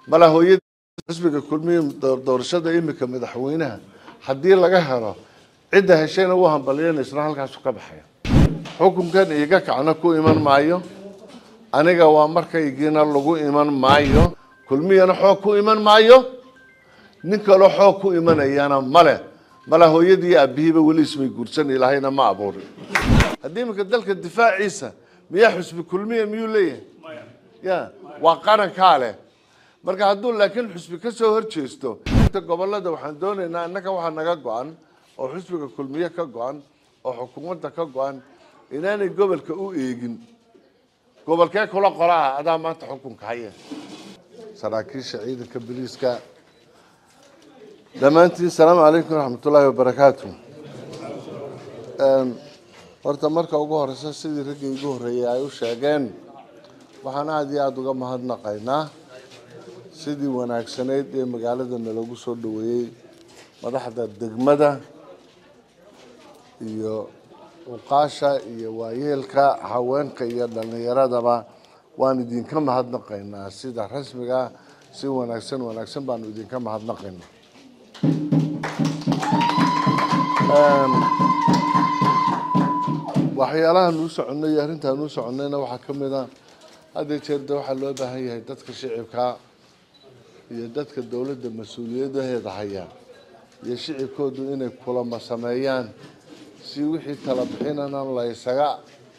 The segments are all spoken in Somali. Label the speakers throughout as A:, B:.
A: mala hooyadii xisbiga kulmiya doorashada imika madaxweynaha haddii laga helo cidda heshayna u hambaliyanaysna halkaasu ka baxaya xukunkan iiga kacna ku iman maayo aniga waa markaygiina lagu iman maayo kulmiyana xoog ku iman maayo nin kaloo xoog ku imanayana male mala hooyadii aabihiiba weli ismay guursan ilaahayna ma abuurin haddii iminka dalka difaaciisa miyaa xusbi kulmiya miyuu leeyahay ya waa qarankaa leh marka hadduu laakiin xusbi ka soo horjeesto inta gobolada waxaan doonaynaa innaga waxaa naga go-an oo xusbiga kulmiye ka go-an oo xukuumadda ka go-an inaanay gobolka u eegin gobolkee kula qoraa adaa maanta xukunka haya saraakiisha ciidanka biliiska dhammaantiin salaamu calaykum waraxmatullaahi wabarakaatu horta marka ugu horeysa sidii raggii igu horreeyey ay u sheegeen waxaan aada iyo aada uga mahadnaqaynaa sidii wanaagsanayd ee magaalada nalagu soo dhaweeyey madaxda degmada iyo uqaasha iyo waayeelka haweenka iyo dhallinyaradaba waan idinka mahadnaqaynaa sida rasmiga si wanaagsan wanaagsan baanu idinka mahadnaqaynaa waxyaalaha nuu soconay iyo arrintaa nuu soconayna waxaa ka mid a hadda jeer de waxaa loo baahan yahay dadka shicibka iyo dadka dowladda mas-uuliyadaheeda haya iyo shicibkoodu inay kulamo sameeyaan si wixii tala bixinana laysaga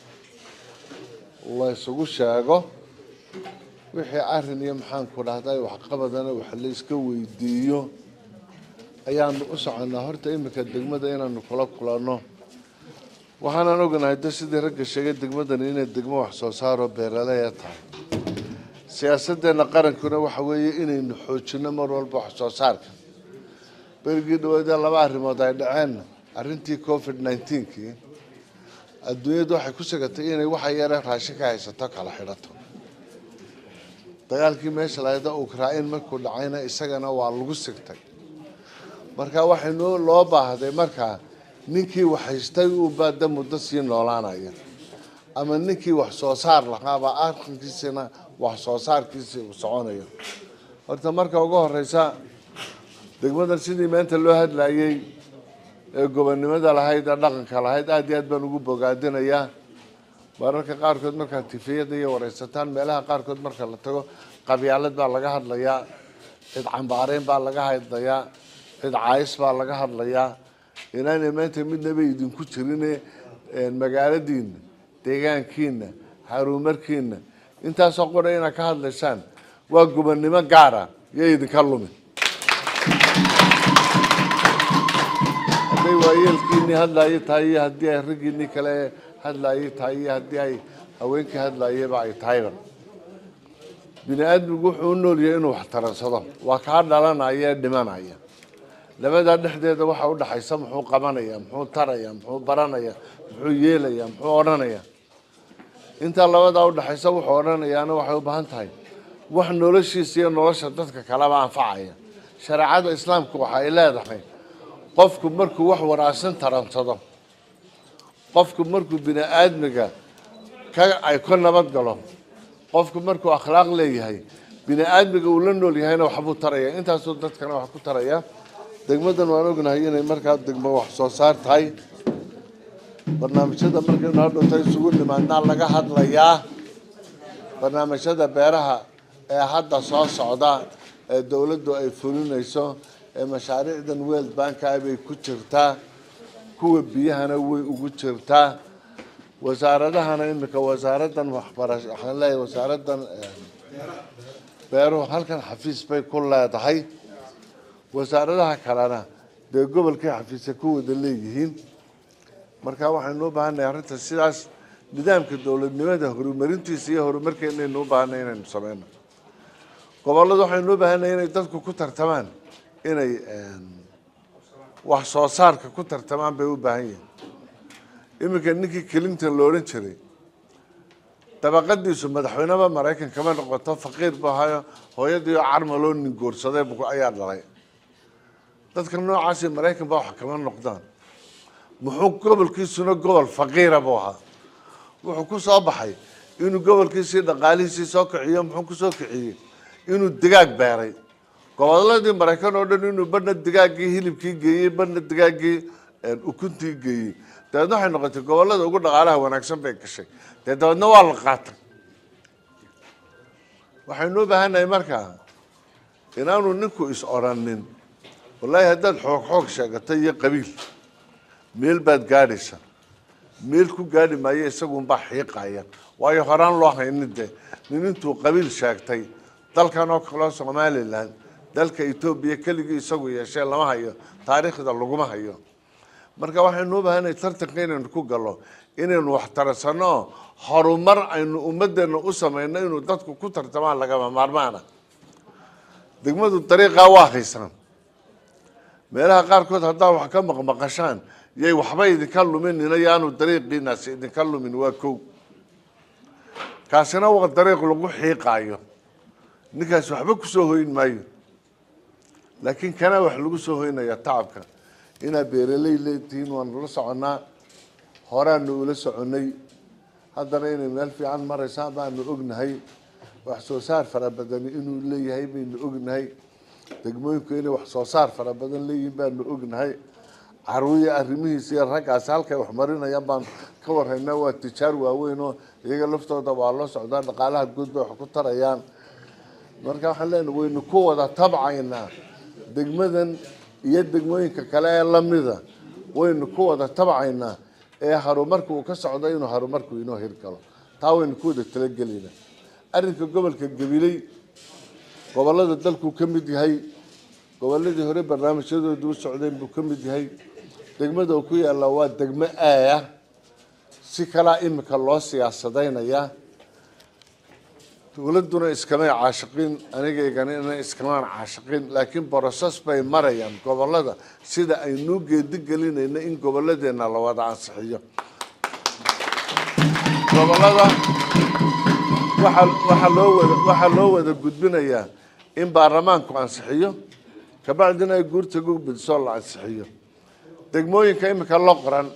A: laysugu sheego wixii arrin iyo maxaanku dhahday waxqabadana wax la iska weydiiyo ayaanu u soconaa horta iminka degmada inaanu kula kulanno waxaanaan ognahay de sidii ragga sheegay degmadani inay degmo wax soo saaroo beeralaya tahay siyaasaddeena qarankuna waxa weeye inaynu xoojino mar walba wax soo saarka berigii dhaweedee laba arrimood ay dhaceen arrintii covid nineteenkii adduunyadu waxay ku sagatay inay waxa yare raashin ka haysato kala xidhato dagaalkii meesha lahayda ukrain markuu dhacayna isagana waa lagu sigtay marka waxaynu loo baahday markaa ninkii wax haystay uu baada muddo sii noolaanaya ama ninkii wax soo saar lahaaba arrinkiisina wax soo saarkiisii uu soconayo horta marka ugu horeysa degmadan sidii maanta loo hadlayay ee gobonnimada lahayd ee dhaqanka lahayd aada iyo aad baan ugu bogaadinayaa mararka qaarkood markaad tifiyada iyo wareysataan meelaha qaarkood marka la tago qabyaalad baa laga hadlayaa cid cambaareyn baa laga hadlayaa cid caayis baa laga hadlayaa inaanay maanta midnaba idinku jirine magaaladiina deegaankiina haruumarkiina intaasoo qora inaad ka hadlaysaan waa gobonnimo gaara iyo idinka lumin hadday waayeelkiinii hadlaayo tahay iyo haddii ay raggiinii kale hadlaayo tahay iyo haddii ay haweenkii hadlaayaba ay tahayba bini aadmigu wuxuu u nool yahay inuu wax taransado waa kaa dhalanaya ee dhimanaya labadaa dhexdeeda waxa udhaxaysa muxuu qabanaya muxuu taraya muxuu baranaya muxuu yeelaya muxuu odhanaya intaa labadaa udhaxaysa wuxuu odhanayaana waxay u baahan tahay wax noloshiisa iyo nolosha dadka kaleba anfacaya shareecada islaamku waxa ay leedahay qofku markuu wax wanaagsan taransado qofku markuu bini aadmiga ka ay ka nabad galo qofku markuu akhlaaq leeyahay bini aadmiga uu la nool yahayna waxbuu taraya intaasuu dadkana wax ku taraya degmadan waan ognahay inay markaa degmo wax soo saar tahay barnaamijyada markaynu hadhowta isugu nimaadnaa laga hadlayaa barnaamijyada beeraha ee hadda soo socda ee dowladdu ay fulinayso ee mashaariicdan world banka bay ku jirtaa kuwa biyahana way ugu jirtaa wasaaradahana imika wasaaradan waxbarasho waxaan leeyahay wasaaradan beeruhu halkan xafiis bay ku leedahay wasaaradaha kalena dee gobolkay xafiisa ku wada leeyihiin marka waxaynu u baahannahay arrinta sidaas nidaamka dowladnimada horumarintiisa iyo horumarkeenaynu u baahanay inaynu sameyno gobollada waxaynu u baahannahay inay dadku ku tartamaan inay wax soo saarka ku tartamaan bay u baahan yihiin iminka ninkii clinton la odhan jiray dabaqadiisu madaxweyneba maraykan kama noqoto faqiir bu ahayo hooyadiioo carmaloo nin goorsaday ayaa dhalay dadka noocaasi maraykan baa wax kama noqdaan muxuu gobolkiisuna gobol faqiira buu ahaa wuxuu ku soo baxay inuu gobolkiisii dhaqaalihiisii soo kiciyo muxuu kusoo kiciyey inuu digaag beeray goboladii maraykan oo dhan inuu badhna digaaggii hilibkii geeyey badhna digaaggii ukuntii geeyey dabeedna waxay noqotay gobolada ugu dhaqaalaha wanaagsan bay gashay dee dabeedna waa la qaatay waxaynu u baahannahay markaa inaanu ninku is odrhanin wallaahi haddaad xoog xoog sheegato iyo qabiil meel baad gaadhaysa meel ku gaadhi maayo isagunbaa xiiqaya waayo horaan loo haynin de nin intuu qabiil sheegtay dalkan oo kaleo somalilan dalka etoobiya keligii isagu yeeshee lama hayo taariikhda laguma hayo marka waxaynu u baahanay tartanka inaynu ku gallo inaynu wax tarasanno oo horumar aynu ummaddeena u samayno inuu dadku ku tartamaan lagama maarmaana degmadu dariiqaa waa haysaan meelaha qaarkood haddaa wax ka maqmaqashaan yay waxba idinka luminina yaanu dariiqiinaasi idinka lumin waa kow kaasina waa dariiq lagu xiiqaayo ninkaas waxba kusoo hoyn maayo laakiin kana wax lagu soo hoynaya tacabka inaad beeraley leetihiin waanu la soconnaa horaanu ula soconnay haddana inay meel fiican maraysaan baanu ognahay wax soo saar fara badani inuu leeyahay baynu ognahay degmooyinku inay wax soo saar fara badan leeyihiin baanu ognahay caruuriya arrimihiisa iyo raggaasi halkay wax marinayaan baan ka warhaynaa waa tijaar waaweyn oo iyaga laftooda waa loo socdaa dhaqaalaha guud bay wax ku tarayaan marka waxaan leenahay waynu ku wada tabcaynaa degmadan iyo degmooyinka kale ee lamida waynu ku wada tabcaynaa ee horumarka uu ka socdo inuu horumarku inoo hirgalo taa waynu ku wada talagelaynaa arrinka gobolka gabiley gobolada dalkuu ka mid yahay goboladii hore barnaamijyadoodu u socdeen buu ka mid yahay degmada uu ku yaalla waa degmo aaya si kalaa imika loo siyaasadaynayaa dowladduna iskamay caashiqin anigaygana iskamaan caashiqin laakiin boroses bay marayaan gobolada sida aynuu geedi gelinayno in goboladeenna la wada ansixiyo gobolada waxaa waxaa loo wada waxaa loo wada gudbinayaa in baarlamaanku ansixiyo kabacdina ay guurtaga u bedisoo la ansixiyo degmooyinka imika loo qoran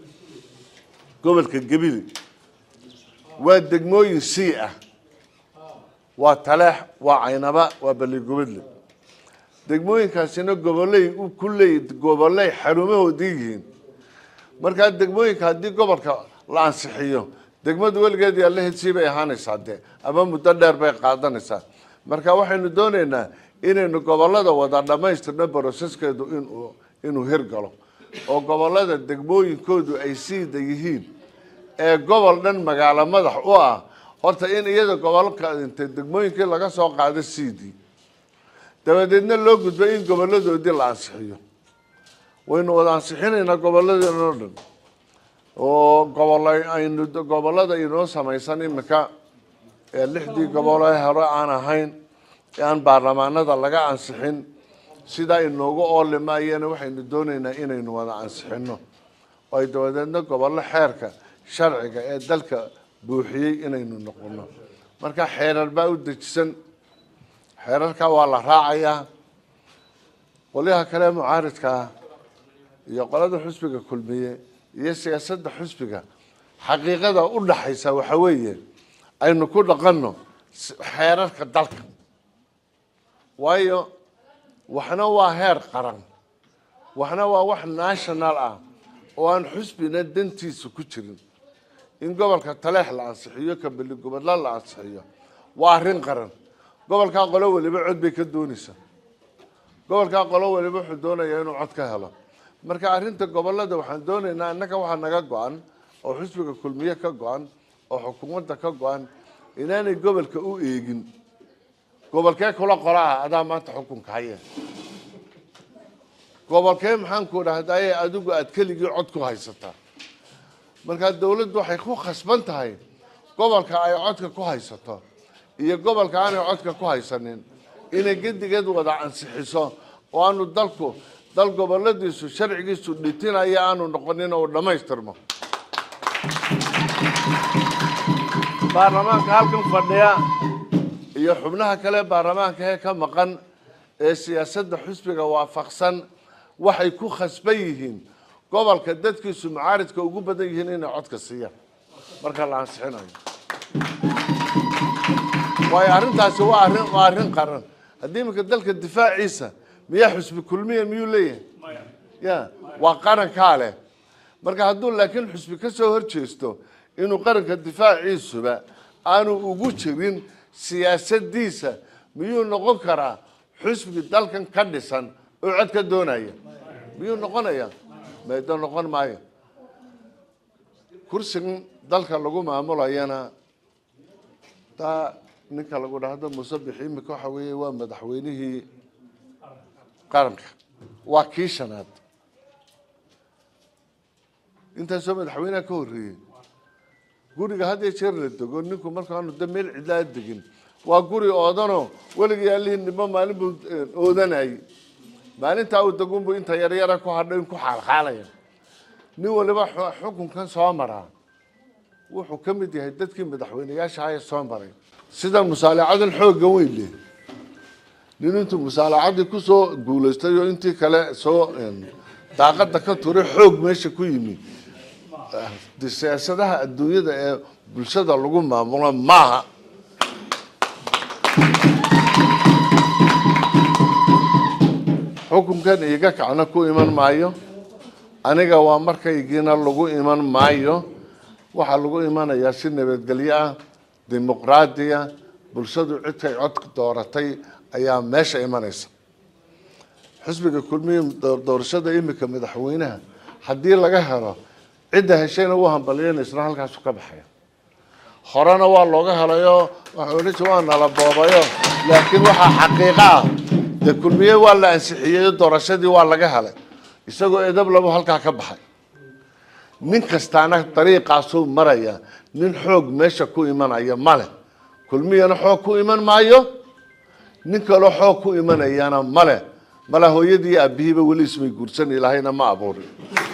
A: gobolka gebili waa degmooyin sii ah waa taleex waa caynaba waa baligubadle degmooyinkaasina goboley ku leey goboley xarumahoodii yihiin markaa degmooyinka haddii gobolka la ansixiyo degmadu weligeed yaa la helsii bay ahaanaysaa dee ama muddo dheer bay qaadanaysaa marka waxaynu doonaynaa inaynu gobolada wada dhammaystirno broseskeedu inuu inuu hirgalo oo gobolada degmooyinkoodu ay siida yihiin ee gobol dhan magaalo madax u ah horta in iyada gobolka intay degmooyinkii laga soo qaado siidii dabadeedna loo gudbo in goboladoodii la ansixiyo waynu wada ansixinaynaa goboladeena oo dhan oo gobol aynu gobolada inoo samaysan imika ee lixdii gobol ee hore aan ahayn ee aan baarlamaanada laga ansixin sidaa inoogu oolimaayana waxaynu doonaynaa inaynu wada ansixino oo ay dabadeedna gobollo xeerka sharciga ee dalka buuxiyey inaynu noqono marka xeerar baa u dejisan xeerarka waa la raacayaa qolyaha kale ee mucaaridkaa iyo qolada xusbiga kulmiye iyo siyaasadda xusbiga xaqiiqada u dhaxaysa waxa weeye aynu ku dhaqanno xeerarka dalka waayo waxna waa heer qaran waxna waa wax national ah oo aan xusbina dantiisa ku jirin in gobolka taleex la ansixiyo ka beligubadla la ansixiyo waa arrin qaran gobolkaa qolo weliba cod bay ka doonaysaa gobolkaa qolo weliba wuxuu doonayaa inuu cod ka helo marka arrinta gobolada waxaan doonaynaa innaga waxaa naga go-an oo xusbiga kulmiye ka go-an oo xukuumadda ka go-an inaanay gobolka u eegin gobolkee kula qora ah adaa maanta xukunka haya gobolkee maxaanku dhahdaye adigu aada keligii cod ku haysataa markaa dawladdu waxay ku khasban tahay gobolka ay codka ku haysato iyo gobolka aanay codka ku haysanin inay gedigeed wada ansixiso oo aanu dalku dal goboladiisu sharcigiisu dhitinaya aanu noqonin oo dhammaystirmo baarlamaanka halkan fadhiya iyo xubnaha kale baarlamaanka ee ka maqan ee siyaasadda xusbiga waafaqsan waxay ku khasban yihiin gobolka dadkiisu mucaaridka ugu badan yihiin inay codka siiyaan marka la ansixinayo waayo arrintaasi waa arrin waa arrin qaran haddii iminka dalka difaaciisa miyaa xusbi kulmiya miyuu leeyahay ya waa qarankaa leh marka hadduu laakiin xusbi ka soo horjeesto inuu qaranka difaaciisuba aanu ugu jirin siyaasadiisa miyuu noqon karaa xusbi dalkan ka dhisan oo cod ka doonaya miyuu noqonaya maydo noqon maayo kursigan dalka lagu maamulayana taa ninka lagu dhahdo musabix imika waxa weeye waa madaxweynihii qaranka waa kii shanaad intaasoo madaxweyneha ka horreeyey guriga had iyo jeer la dego ninku markaanu de meel cidlaa degin waa guri oodanoo weligii allihii nimo maalin buu oodanayay maalintaa uu degunbu inta yaryara ku hadho in ku xaalxaalaya nin waliba xukunkan soo maraa wuxuu ka mid yahay dadkii madaxweyneyaasha ee soo maray sida musaalacadan xoogga weyn leh nin intuu musaalacadii kusoo guulaystay oo intii kale soo daaqada ka turay xoog meesha ku yimi siyaasadaha adduunyada ee bulshada lagu maamulo maaha xukunkan iiga kacna ku iman maayo aniga waa markaygiina lagu iman maayo waxaa lagu imanayaa si nabadgelyo ah dimuqraadiya bulshadu cidkay cod dooratay ayaa meesha imanaysa xisbiga kulmiya doorashada imika madaxweynaha haddii laga helo cidda heshayna wuu hambaliyanaysna halkaasu ka baxaya horena waa looga helayo waxa odhan jir waa nala boobayo laakiin waxaa xaqiiqo ah dee kulmiye waa la ansixiyey doorashadii waa laga helay isagoo edab labu halkaa ka baxay nin kastaana dariiqaasuu maraya nin xoog meesha ku imanaya male kulmiyana xoog ku iman maayo nin kaloo xoog ku imanayana male mala hooyadii aabihiiba weli ismay guursan ilaahayna ma abuurin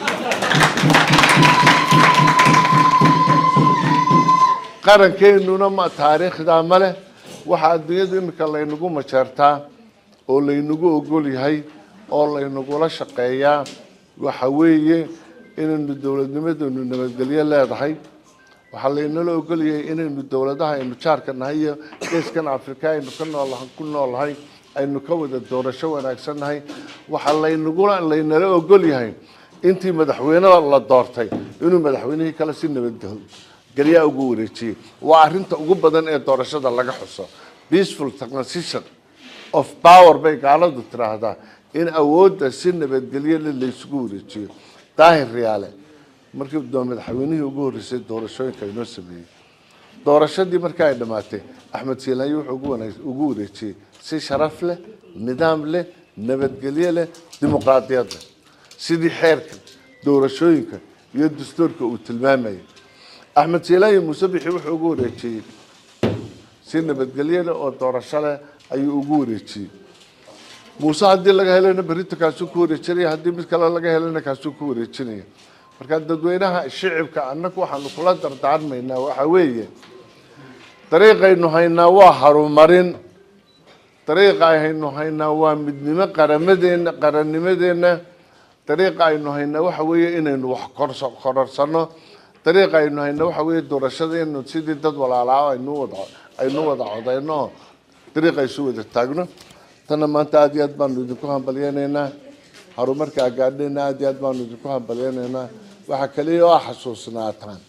A: qarankeenuna ma taariikhdaa male waxaa adduunyadu imika laynagu majeertaa oo laynagu ogol yahay oo laynagula shaqeeyaa waxa weeye inaynu dowladnimadenu nabadgelyo leedahay waxaa laynala ogolyahay inaynu dowladaha aynu jaarka nahay iyo geeskan afrika aynu ka nool ku noolnahay aynu ka wada doorasho wanaagsan nahay waxaa laynagula laynala ogol yahay intii madaxweyneda la doortay inuu madaxweynihii kale si nabadgelyaa ugu wareejiyey waa arrinta ugu badan ee doorashada laga xuso peaceful transition of power bay gaaladu tiraahdaa in awoodda si nabadgelyo le laysugu wareejiyo daahir riyaale markii madaxweynihii ugu horreysay doorashooyinka inoo sameeyey doorashadii markii ay dhammaatay axmed siilaanyi wuxuu ugu wareejiyey si sharaf leh nidaam leh nabadgelyo leh dimuqraadiyad leh sidii xeerka doorashooyinka iyo dastuurka uu tilmaamayay axmed siilaanyi muusebixi wuxuu ugu wareejiyey si nabadgelyo leh oo doorasho leh ayuu ugu wareejiyey muuse haddii laga helana berita kaasuu ku wareejinaya haddii mid kale laga helana kaasuu ku wareejinaya marka dadweynaha shicibka annagu waxaanu kula dardaarmaynaa waxa weeye dariiqaynu haynaa waa harumarin dariiqa aynu haynaa waa midnimo qaramadeenna qarannimadeenna dariiqa aynu haynaa waxa weeye inaynu wax korso kororsano dariiqa aynu haynaa waxa weeye doorashadeennu sidii dad walaalaa aynu wada aynu wada codayno dariiqa isu wada taagno tanna maanta aada iyo aad baanu idinku hambalyeynaynaa horumarka agaadhayna aada iyo aad baanu idinku hambalyeynaynaa waxaa kaliya oo xasuusnaataan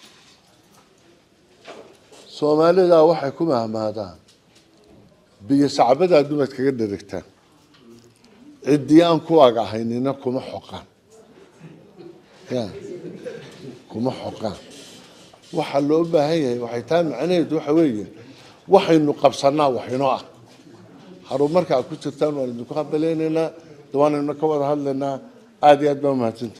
A: soomaalida waxay ku mahmaadaan biyo sacbada adumaad kaga dherigtaan ciddii aan kuwaaga ahaynina kuma xoqaan ya kuma xoqaan waxaa loo baahan yahay waxay taa macnaheedu waxa weeye waxaynu qabsanaa waxinoo ah horumarka aad ku jirtaan waan idinku hambaleynaynaa waanaynu ka wada hadlaynaa aada iyo aad baa umahadsanti